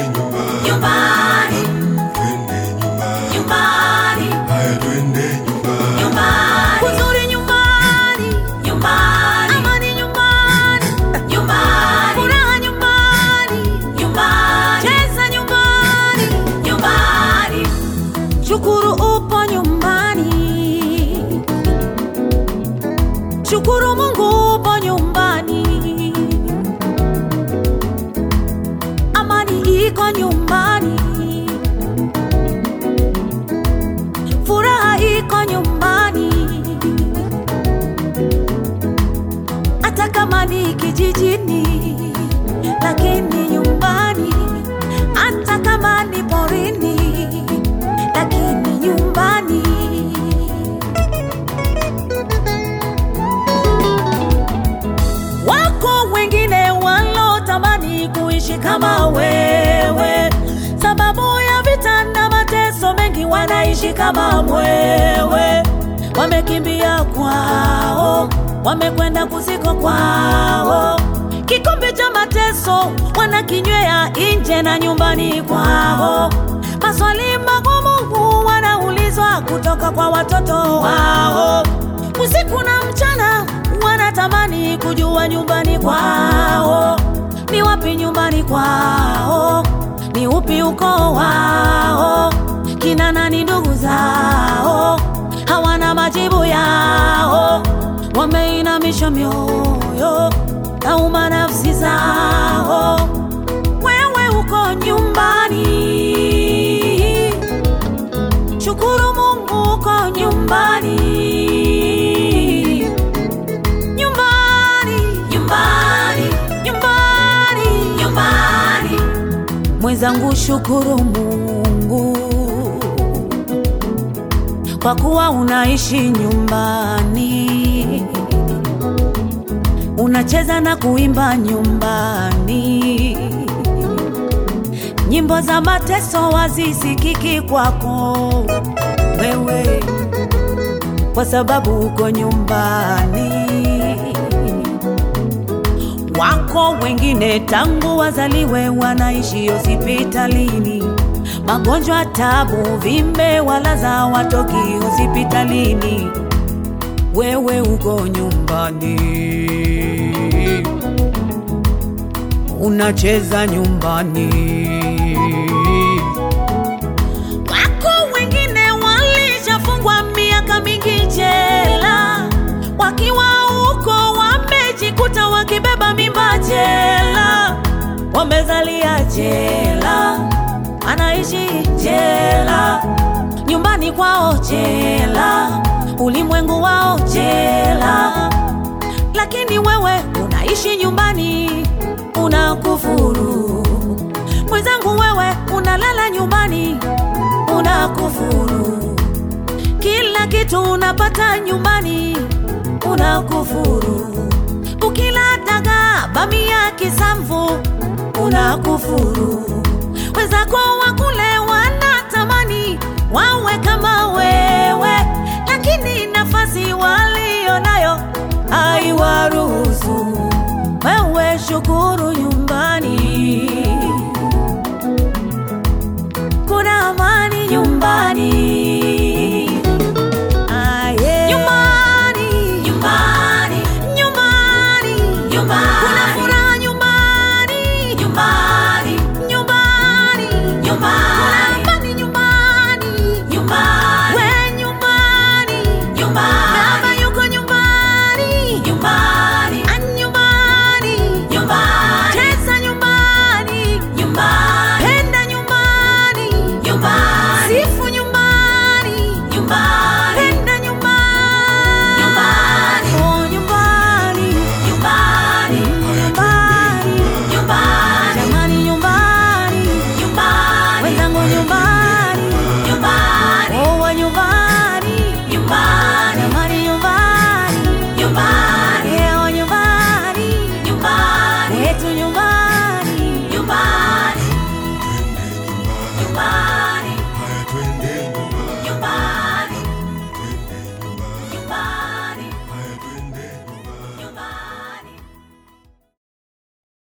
nyumbani, nyumbani, twende nyumbani, nyumbani, haya twende nyumbani, nyumbani, Uzuri nyumbani, nyumbani, amani nyumbani, nyumbani, furaha nyumbani, nyumbani, cheza nyumbani, nyumbani, shukuru upo nyumbani, shukuru Mungu upo nyumbani, amani iko nyumbani, furaha iko nyumbani, hata kama ni kijijini, lakini nyumbani, hata kama ni porini, lakini nyumbani. Wako wengine walotamani kuishi kama wewe, sababu ya vita na mateso mengi, wanaishi kama mwewe. Wamekimbia kwao, wamekwenda kuziko kwao, kikombe cha mateso wanakinywea nje na nyumbani kwao. Maswali magumu wanaulizwa kutoka kwa watoto wao, usiku na mchana wanatamani kujua nyumbani kwao ni wapi, nyumbani kwao ni upi ukoo wao, kina nani ndugu zao, hawana majibu yao, wameinamisha mioyo, nauma nafsi zao. Wewe uko nyumbani, shukuru Mungu uko nyumbani, nyumbani, nyumbani, nyumbani, nyumbani, mwenzangu, shukuru Mungu kwa kuwa unaishi nyumbani, unacheza na kuimba nyumbani, nyimbo za mateso wazisikiki kwako wewe, kwa sababu uko nyumbani. Wako wengine tangu wazaliwe wanaishi hospitalini, magonjwa, tabu, vimbe, walaza watoki hospitalini. Wewe uko nyumbani, unacheza nyumbani. Wako wengine walishafungwa miaka mingi jela, wakiwa huko wamejikuta wakibeba mimba jela, wamezalia jela, anaishi jela, nyumbani kwao jela, ulimwengu wao jela, lakini wewe unaishi nyumbani, unakufuru. Mwenzangu, wewe unalala nyumbani, unakufuru. Kila kitu unapata nyumbani, unakufuru. Ukila dagaa, bamia, kisamvu, unakufuru.